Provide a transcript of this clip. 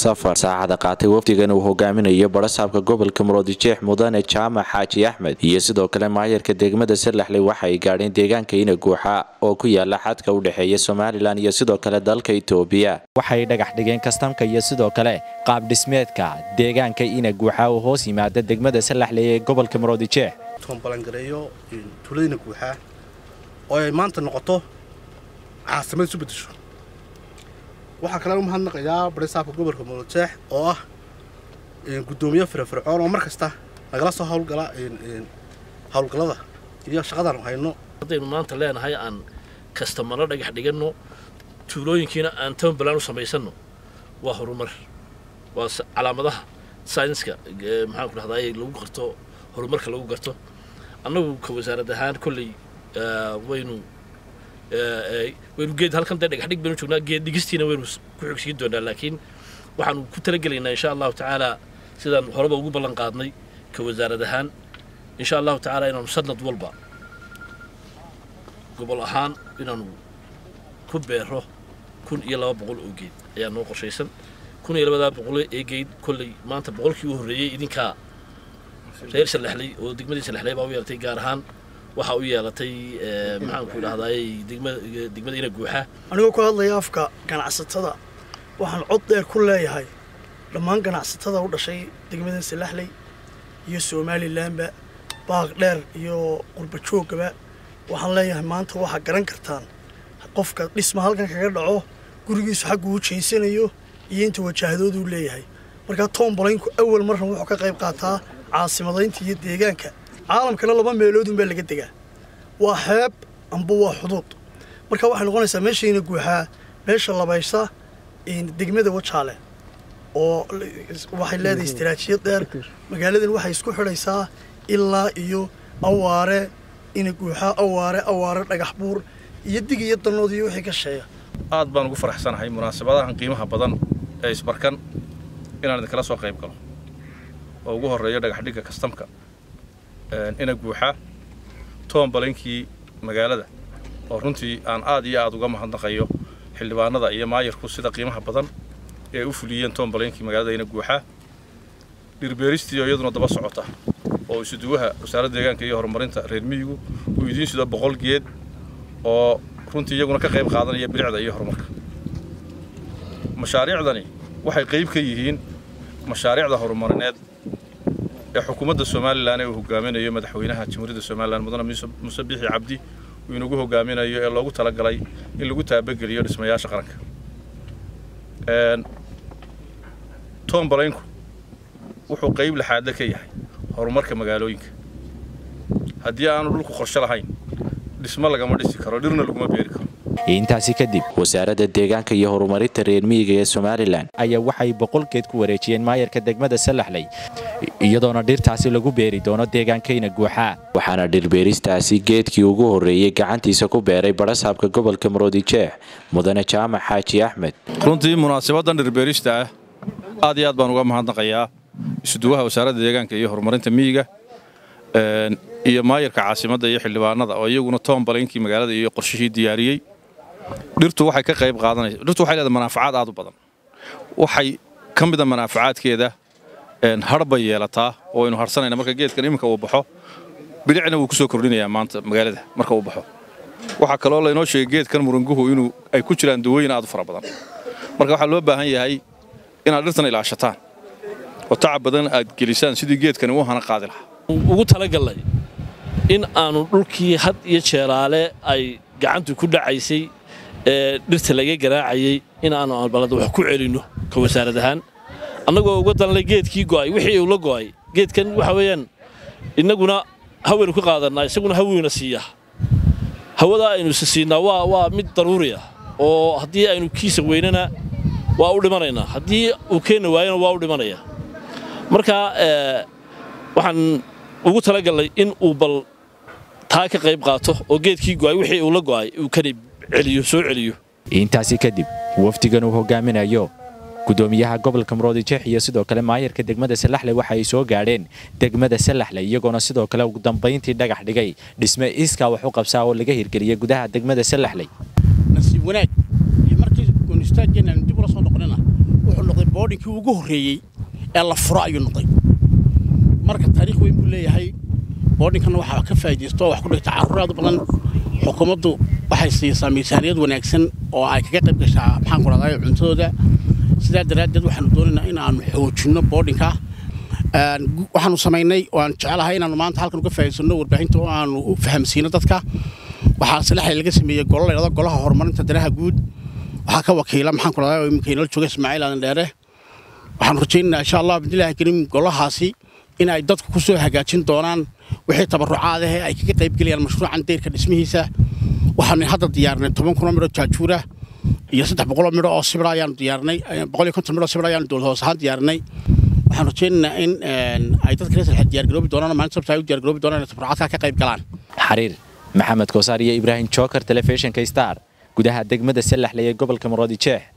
safar saacada qaatay wafdigan uu hogaaminayo barasaabka gobolka muroodijeex mudane jaamac xaaji axmed iyo sidoo kale maayarka degmada salaxley waxa ay gaadheen deegaanka ina guuxa oo ku yaala xadka u dhexeeya somalilan iyo sidoo kale dalka itoobiya waxay dhagax dhigeen kastamka iyo sidoo kale qaab dhismeedka deegaanka ina guuxa oo hoos yimaada degmada salaxley ee gobolka muroodijeex toonbalangareeyo tuuladina guuxaa oo ay maanta noqoto caasimad isu bedesho waxaa kale u mahadnaqayaa barisaabka gobolka muroodijeex oo ah guddoomiye firfircoon oo mar kasta nagala soo hawlgala hawlgallada iyo shaqadaan hayno haddaynu maanta leenahay aan kastamano dhagax dhiganno tuulooyinkiina aan toonbalan u samaysanno waa horumar waa calaamadaha saynska maxaanku dhahdaay lagu garto horumarka lagu garto annagu ka wasaarad ahaan kolley waynu waynu geed halkan dee dhagax dhig baynu joognaa geed dhigistiina waynu ku xogsiin doonaa laakiin waxaanu ku talagelaynaa insha allahu tacaala sidaan horeba ugu ballan qaadnay ka wasaarad ahaan insha allahu tacaala inaanu sanad walba gobol ahaan inaanu ku beero kun iyo laba boqol oo geed ayaa noo qorshaysan kun iyo labadaa boqol ee geed kolley maanta boqolkii u horreeyey idinkaa reer salaxley oo degmadii salaxley baa u yeelatay gaar ahaan waxaa u yeelatay maxaanku idhahdaay degmada ina guuxa anigoo ku hadlaya afka ganacsatada waxaan cod dheer ku leeyahay dhammaan ganacsatada u dhashay degmada salaxley iyo somalilanba baaq dheer iyo qurbajoogaba waxaan leeyahay maanta waxaa garan kartaan qofka dhisma halkan kaga dhaco gurigiisu xagguu u jeysanayo iyo inta wajaahadooduu leeyahay markaa toomballaynku awal marran wuxuu ka qayb qaataa caasimadaynta iyo deegaanka caalamkana laba meeloodunbaa laga degaa waa xeeb amba waa xuduud marka waxay noqonaysaa meeshayna guuxaa meesha labaysa degmada wajaale oo waxay leedahay istaraatiijiyad dheer magaaladan waxay isku xidhaysaa ilaa iyo awaare ina guuxaa awaare awaare dhagax buur iyo dig iyo danood iyo wixii ka sheeya aad baan ugu faraxsanahay munaasabadahan qiimaha badan ee isbarkan inaan idinkala soo qayb galo oo ugu horreeyo dhagaxdhigga kastamka ina guuxa toombalaynkii magaalada oo runtii aan aad iyo aad uga mahadnaqayo xildhibaanada iyo maayarku sida qiimaha badan ee u fuliyeen toombalaynkii magaalada ina guuxa dhirbeeristii oo iyaduna daba socota oo isuduwaha wasaaradda deegaanka iyo horumarinta reer miyigu uu idiin sido boqol geed oo runtii iyaguna ka qayb qaadanaya bilicda iyo horumarka mashaariicdani waxay qayb ka yihiin mashaariicda horumarineed ee xukuumadda somalilan ee uu hogaaminayo madaxweynaha jamhuuriyadda somalilan mudane muuse biixi cabdi uu inagu hogaaminayo ee loogu talagalay in lagu taabageliyo dhismayaasha qaranka toomballaynku wuxuu qayb laxaadle ka yahay horumarka magaalooyinka haddii aanu dhulku qorshe lahayn dhismo lagama dhisi karo dhirna laguma beeri karo intaasi kadib wasaaradda deegaanka iyo horumarinta reer miyiga ee somalilan ayaa waxay boqol geed ku wareejiyeen maayarka degmada salaxley iyadoona dhirtaasi lagu beeri doono deegaankayna guuxa waxaana dhirbeeristaasi geedkii ugu horreeyey gacantiisa ku beeray barasaabka gobolka muroodijeex mudane jaamac xaaji axmed runtii munaasabaddan dhirbeerista ah aad iyo aad baan uga mahadnaqayaa isuduwaha wasaaradda deegaanka iyo horumarinta miyiga iyo maayarka caasimadda iyo xildhibaanada oo iyaguna toombalaynkii magaalada iyo qorshihii diyaariyey dhirtu waxay ka qayb qaadanaysa dhirtu waxay leedahay manaafacaad aad u badan waxay ka mida manaafacaadkeeda har bay yeelataa oo aynu harsanayna marka geedkan iminka uu baxo bilicna wuu ku soo kordhinayaa maanta magaalada marka uu baxo waxaa kaloo laynoo sheegay geedkan muranguhu inuu ay ku jiraan dawooyin aad u fara badan marka waxaa loo baahan yahay inaad dhirtan ilaashataan oo tacab badan aad gelisaan sidii geedkani u hana qaadi lahaa ugu talagallay in aanu dhulkii had iyo jeeraale ay gacantu ku dhacaysay ee dhirta laga garaacayay in aanu balada wax ku celinno ka wasaarad ahaan annagoo uga danlay geedkii go'ay wixii uu la go'ay geedkan waxa weeyaan innaguna hawaynu ka qaadannaa isaguna haweyna siiyaa hawadaa aynu isa siinaa waa waa mid daruuri ah oo haddii aynu kiisa weynana waa u dhimanaynaa haddii uu keenna waayana waa u dhimanaya marka waxaan ugu talagallay in uu bal taa ka qayb qaato oo geedkii go'ay wixii uu la go'ay uu kani celiyo soo celiyo intaasi kadib wafdigan uu hogaaminayo gudoomiyaha gobolka muroodijeex iyo sidoo kale maayarka degmada salaxley waxa ay soo gaadheen degmada salaxley iyagoona sidoo kale ugu dambayntii dhagax dhigay dhisme iiskaa wax u qabsaa oo laga hirgeliyay gudaha degmada salaxley nasiib wanaag iyo markii goonistaageenaan dib ula soo noqonana wuxuu noqday boodhinkii ugu horreeyey ee la furo ayuu noqday marka taariikh weyn buu leeyahay boodhinkanna waxaa ka faa'iidaysto wax ku dhigta carruur aad u badan xukuumaddu waxay siisaa miisaaniyad wanaagsan oo ay kaga qayb gashaa maxaan ku rahday cuntadooda sidaa daraaddeed waxaanu doonaynaa in aanu xoojinno boodhinka waxaanu samaynay oo aan jecelahay inaanu maanta halkan uga faa'iidaysanno warbaahinta oo aanu u fahamsiino dadka waxaa salaxay laga sameeyey golo la yidhahdo golaha horumarinta danaha guud waxaa ka wakiila maxaan ku rahday oo iminka inala jooga ismaaciil aadan dheere waxaanu rajaynaynaa insha allah bidnillaahi kariim golahaasi in ay dadku ku soo hagaajin doonaan wixii tabarucaad ah ee ay kaga qayb gelayaan mashruucan deyrka dhismihiisa waxaanu hadda diyaarnay toban kunoo midho jaajuura iyo saddex boqoloo midho oo sibira ayaanu diyaarnay boqol iyo konton midho sibira ayaanu dowlad hoos ahaan diyaarnay waxaan rajaynaynaa in ay dadka reer salxad diyaargaroobi doonaan maalin sabta ay u diyaargaroobi doonaan inay tabarucaadka ka qayb galaan xariir maxamed koosaar iyo ibraahim joker telefishinka star gudaha degmada sallaxley ee gobolka maroodi jeex